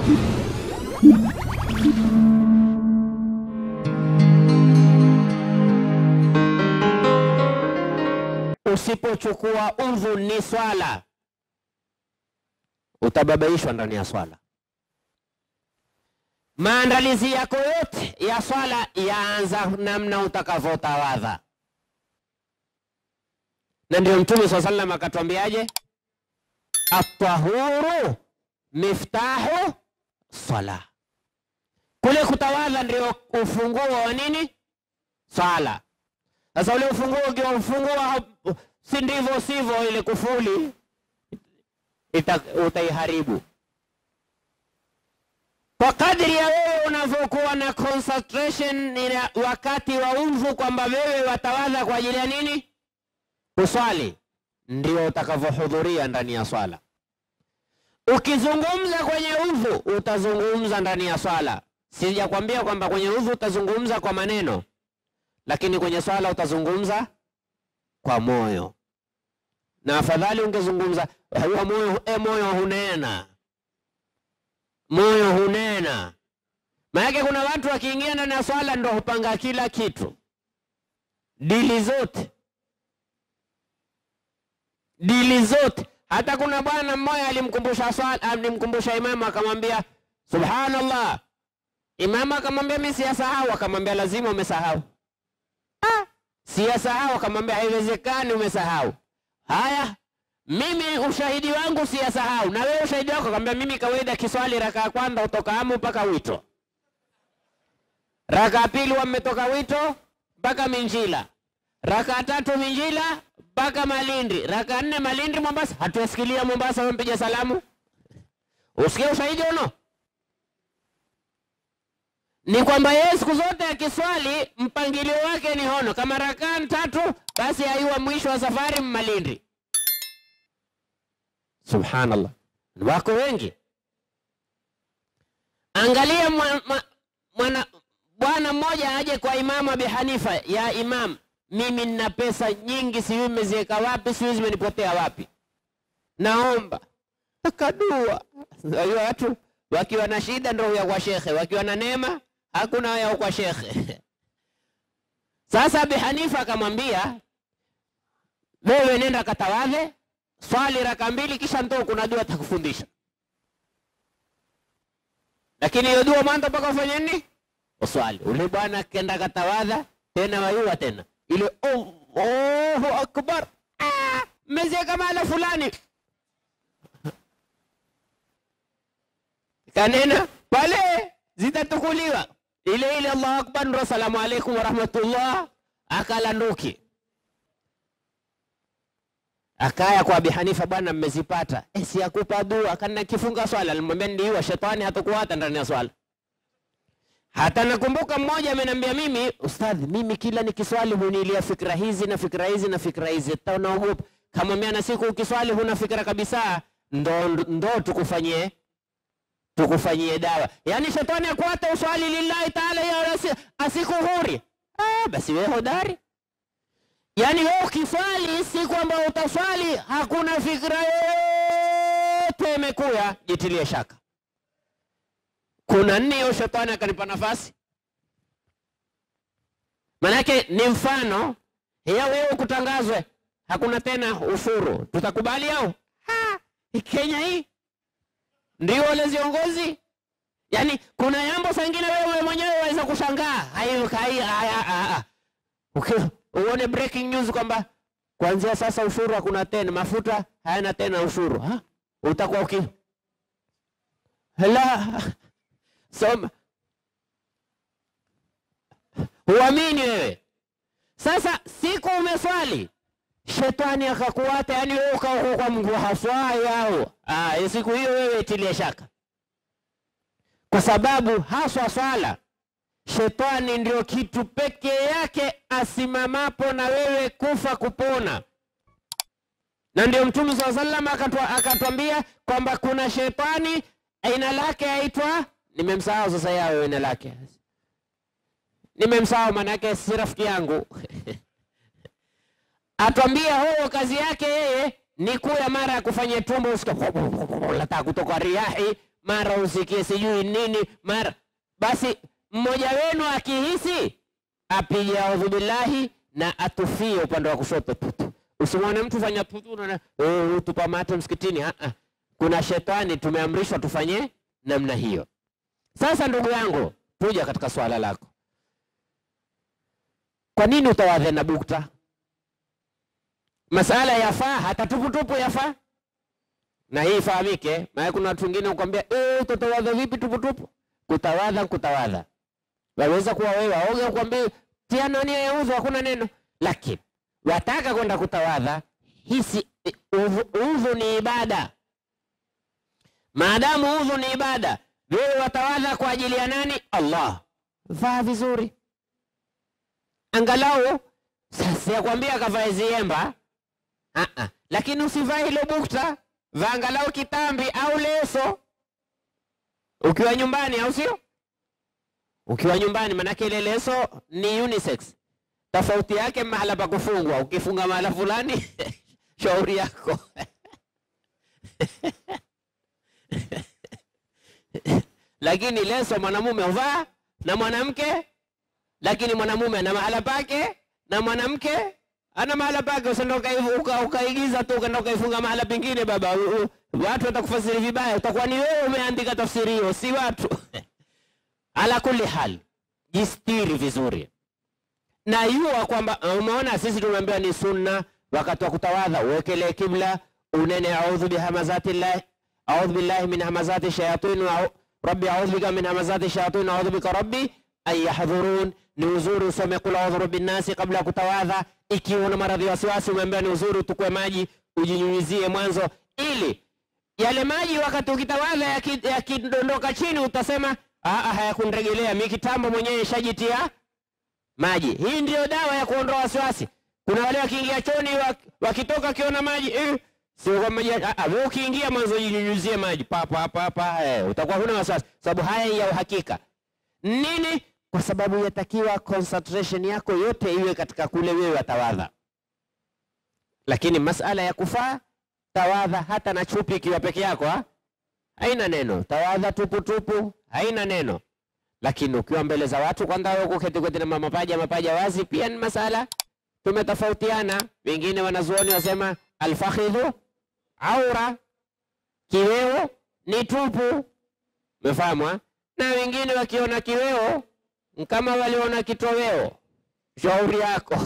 Usipochukua udhu ni swala, utababaishwa ndani ya swala. Maandalizi yako yote ya swala yaanza namna utakavyotawadha, na ndio Mtume swalla sallam akatwambiaje, atahuru miftahu sala, kule kutawadha ndio ufunguo wa nini? Swala. Sasa ule ufunguo ukiufungua, si ndivyo sivyo, ile kufuli ita, utaiharibu kwa kadri ya wewe unavyokuwa na concentration ina wakati wa udhu, kwamba wewe watawadha kwa ajili ya nini? Kuswali, ndio utakavyohudhuria ndani ya swala. Ukizungumza kwenye udhu, utazungumza ndani ya swala. Sijakwambia kwamba kwenye udhu utazungumza kwa maneno, lakini kwenye swala utazungumza kwa moyo, na afadhali ungezungumza huwa moyo, e, moyo hunena moyo hunena. Maanake kuna watu wakiingia ndani ya swala ndo hupanga kila kitu, dili zote, dili zote. Hata kuna bwana mmoja alimkumbusha swala, alimkumbusha imamu akamwambia subhanallah. Imamu akamwambia mimi siyasahau, akamwambia lazima umesahau. Ah, siyasahau, akamwambia haiwezekani umesahau. Haya, mimi ushahidi wangu siyasahau, na wewe ushahidi wako. Akamwambia mimi kawaida kiswali raka ya kwanza utoka amu mpaka wito, raka ya pili wametoka wito mpaka Minjila, raka ya tatu Minjila mpaka Malindi, raka ya nne Malindi Mombasa. Hatuasikilia Mombasa wampiga salamu, usikie ushahidi uno ni kwamba yeye siku zote akiswali mpangilio wake ni hono, kama rakaa tatu basi aiwa mwisho wa safari Malindi. Subhanallah, wako wengi. Angalia mwana bwana mmoja aje kwa Imamu Abi Hanifa, ya Imam, mimi nina pesa nyingi, sijui nimeziweka wapi, sijui zimenipotea wapi, naomba akadua. Unajua watu wakiwa na shida ndio huya kwa shekhe, wakiwa na neema hakuna huya kwa shekhe. Sasa Abi Hanifa akamwambia, wewe nenda katawadhe swali raka mbili kisha ndo kuna dua atakufundisha, lakini hiyo dua mwanzo mpaka ufanye nini? Uswali. Ule bwana kenda katawadha tena wayua tena ile Allahu akbar, mmeziweka mahala fulani, kanena pale zitatukuliwa ile ile Allahu akbar, ndo asalamu alaikum warahmatullah, akala nduki Akaya kwa Abi Hanifa, bwana mmezipata. E, si akupa dua kana kifunga swala. Alimwambia ndiwa shetani hatakuata ndani ya swala. Hata nakumbuka mmoja ameniambia mimi, ustadhi, mimi kila nikiswali hunilia fikra hizi na fikra hizi na fikra hizi, naogopa. Kamwambia na siku ukiswali huna fikra kabisa, ndo ndo tukufanyie tukufanyie dawa. Yaani shetani akuata uswali lillahi taala ya asikuhuri. Ah, basi wewe hodari Yaani wewe ukiswali si kwamba utaswali hakuna fikra yote imekuya, jitilie shaka. Kuna nini hiyo? Shetani akanipa nafasi, manake ni mfano hiyo. Wewe ukutangazwe hakuna tena ushuru, tutakubali au? Kenya hii ndio wale viongozi. Yaani kuna jambo sangine wewe mwenyewe waweza kushangaa uone breaking news kwamba kuanzia sasa ushuru hakuna tena, mafuta hayana tena ushuru ha? Utakuwa uki la soma, huamini wewe. Sasa siku umeswali shetani akakuata, yani wewe ukawa kwa Mungu haswai au ah, siku hiyo wewe itilie shaka, kwa sababu haswa swala Shetani ndio kitu pekee yake asimamapo na wewe kufa kupona, na ndio Mtume saa salam akatwambia kwamba kuna shetani aina lake aitwa, nimemsahau sasa yao aina lake, nimemsahau maanake si rafiki yangu atwambia huo kazi yake yeye ni kula mara ya kufanya tumbo lataka kutoka riahi mara usikie sijui nini, mara basi, mmoja wenu akihisi apige audhu billahi na atufie upande wa kushoto tutu. Usimwone mtu fanya tutu na oh, tupa mate msikitini. Ah, ah. Kuna shetani tumeamrishwa tufanye namna hiyo. Sasa ndugu yangu, tuja katika swala lako. Kwa nini utawadhe na bukta? Masala yafaa, hata tuputupu yafaa, na hii ifahamike. Maana kuna watu wengine ukwambia, eh, utatawadha vipi tuputupu? Kutawadha, kutawadha, waweza kuwa wewe waoga, ukwambia tia nia ya udhu, hakuna neno, lakini wataka kwenda kutawadha, hisi udhu, udhu ni ibada. Maadamu udhu ni ibada, wewe watawadha kwa ajili ya nani? Allah. Vaa vizuri, angalau sasa yakwambia kavae ziemba Ah, ah. Lakini usivae hilo bukta, vaa angalau kitambi au leso ukiwa nyumbani, au sio? Ukiwa nyumbani, manake ile leso ni unisex. Tofauti yake mahala pa kufungwa, ukifunga mahala fulani shauri yako lakini leso mwanamume uvaa na mwanamke, lakini mwanamume ana mahala pake na mwanamke ana mahala pake. Usienda ukaigiza tu ukaenda ukaifunga mahala pengine, baba, watu watakufasiri vibaya. Utakuwa ni wewe umeandika tafsiri hiyo, si watu. Ala kulli hal, jistiri vizuri na yua kwamba umeona, sisi tumeambiwa ni sunna wakati wa kutawadha uwekelee kibla, unene audhu bihamazati llahi audhu billahi min hamazati shayatin rabbi audhu bika min hamazati shayatin audhu bika rabbi an yahdhurun. Ni uzuri usome kul audhu rabbi nnasi kabla ya kutawadha. Ikiwa una maradhi ya wasiwasi, umeambiwa ni uzuri utukue maji ujinyunyizie mwanzo, ili yale maji wakati ukitawadha yakidondoka ya chini utasema hayakunregelea, mi kitambo mwenyewe ishajitia maji. Hii ndiyo dawa ya kuondoa wasiwasi. Kuna wale wakiingia choni wakitoka wakiona maji eh, sio kwa maji. Wewe ukiingia mwanzo jinyunyizie maji papa hapa hapa, eh, utakuwa huna wasiwasi, sababu haya ya uhakika nini? Kwa sababu yatakiwa concentration yako yote iwe katika kule wewe watawadha. Lakini masala ya kufaa tawadha hata na chupi ikiwa peke yako ha? haina neno. Tawadha tupu tupu haina neno, lakini ukiwa mbele za watu kwanza wewe kuketi keti na mapaja mapaja wazi, pia ni masala tumetofautiana. Wengine wanazuoni wasema alfakhidhu aura, kiweo ni tupu, umefahamu? Na wengine wakiona kiweo kama waliona kitoweo. Shauri yako